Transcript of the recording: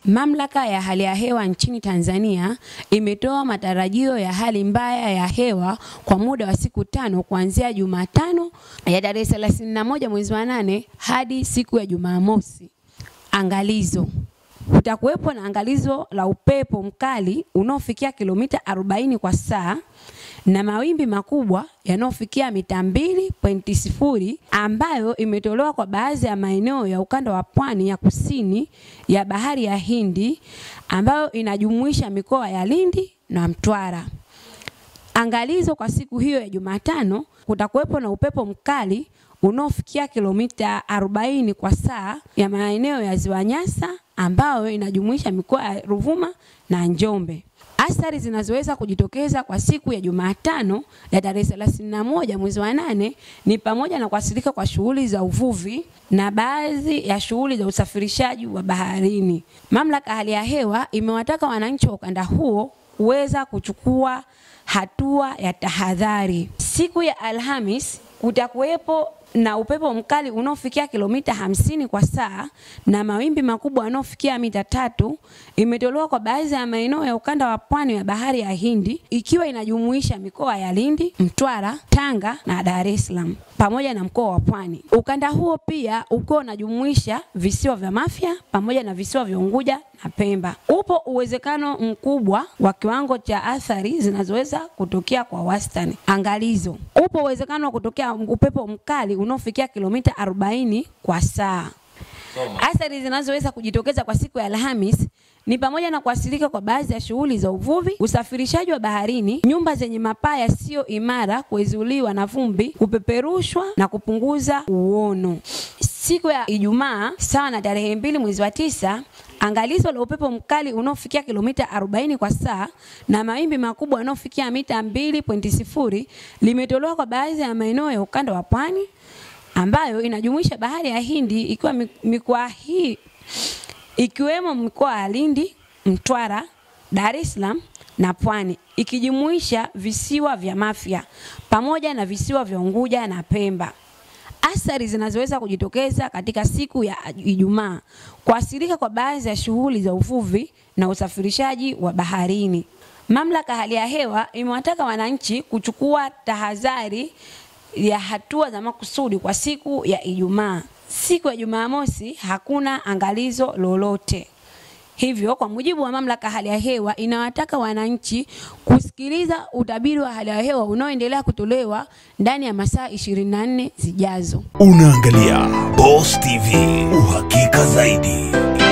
Mamlaka ya hali ya hewa nchini Tanzania imetoa matarajio ya hali mbaya ya hewa kwa muda wa siku tano kuanzia Jumatano ya tarehe 31 mwezi wa nane hadi siku ya Jumamosi. Angalizo. Kutakuwepo na angalizo la upepo mkali unaofikia kilomita 40 kwa saa na mawimbi makubwa yanayofikia mita 2.0 ambayo imetolewa kwa baadhi ya maeneo ya ukanda wa pwani ya kusini ya bahari ya Hindi ambayo inajumuisha mikoa ya Lindi na Mtwara. Angalizo kwa siku hiyo ya Jumatano, kutakuwepo na upepo mkali unaofikia kilomita 40 kwa saa ya maeneo ya Ziwa Nyasa ambayo inajumuisha mikoa ya Ruvuma na Njombe. Athari zinazoweza kujitokeza kwa siku ya Jumatano ya tarehe 31 mwezi wa nane ni pamoja na kuathirika kwa shughuli za uvuvi na baadhi ya shughuli za usafirishaji wa baharini. Mamlaka ya hali ya hewa imewataka wananchi wa ukanda huo kuweza kuchukua hatua ya tahadhari. Siku ya Alhamis kutakuwepo na upepo mkali unaofikia kilomita hamsini kwa saa na mawimbi makubwa yanayofikia mita tatu imetolewa kwa baadhi ya maeneo ya ukanda wa pwani ya bahari ya Hindi ikiwa inajumuisha mikoa ya Lindi, Mtwara, Tanga na Dar es Salaam pamoja na mkoa wa Pwani. Ukanda huo pia ukiwa unajumuisha visiwa vya Mafia pamoja na visiwa vya Unguja na Pemba. Upo uwezekano mkubwa wa kiwango cha athari zinazoweza kutokea kwa wastani. Angalizo. Upo uwezekano wa kutokea upepo mkali unaofikia kilomita 40 kwa saa. Athari zinazoweza kujitokeza kwa siku ya Alhamis ni pamoja na kuathirika kwa baadhi ya shughuli za uvuvi, usafirishaji wa baharini, nyumba zenye mapaa yasiyo imara kuezuliwa na vumbi, kupeperushwa na kupunguza uono. Siku ya Ijumaa sawa na tarehe mbili mwezi wa tisa, angalizo la upepo mkali unaofikia kilomita 40 kwa saa na mawimbi makubwa yanayofikia mita 2.0 limetolewa kwa baadhi ya maeneo ya ukanda wa pwani ambayo inajumuisha bahari ya Hindi ikiwa mikoa hii ikiwemo mikoa ya Lindi, Mtwara, Dar es Salaam na Pwani ikijumuisha visiwa vya Mafia pamoja na visiwa vya Unguja na Pemba. Athari zinazoweza kujitokeza katika siku ya Ijumaa: kuathirika kwa baadhi ya shughuli za uvuvi na usafirishaji wa baharini. Mamlaka hali ya hewa imewataka wananchi kuchukua tahadhari ya hatua za makusudi kwa siku ya Ijumaa. Siku ya Jumamosi hakuna angalizo lolote. Hivyo, kwa mujibu wa mamlaka hali ya hewa inawataka wananchi kusikiliza utabiri wa hali ya hewa unaoendelea kutolewa ndani ya masaa 24 zijazo. Unaangalia Boss TV, uhakika zaidi.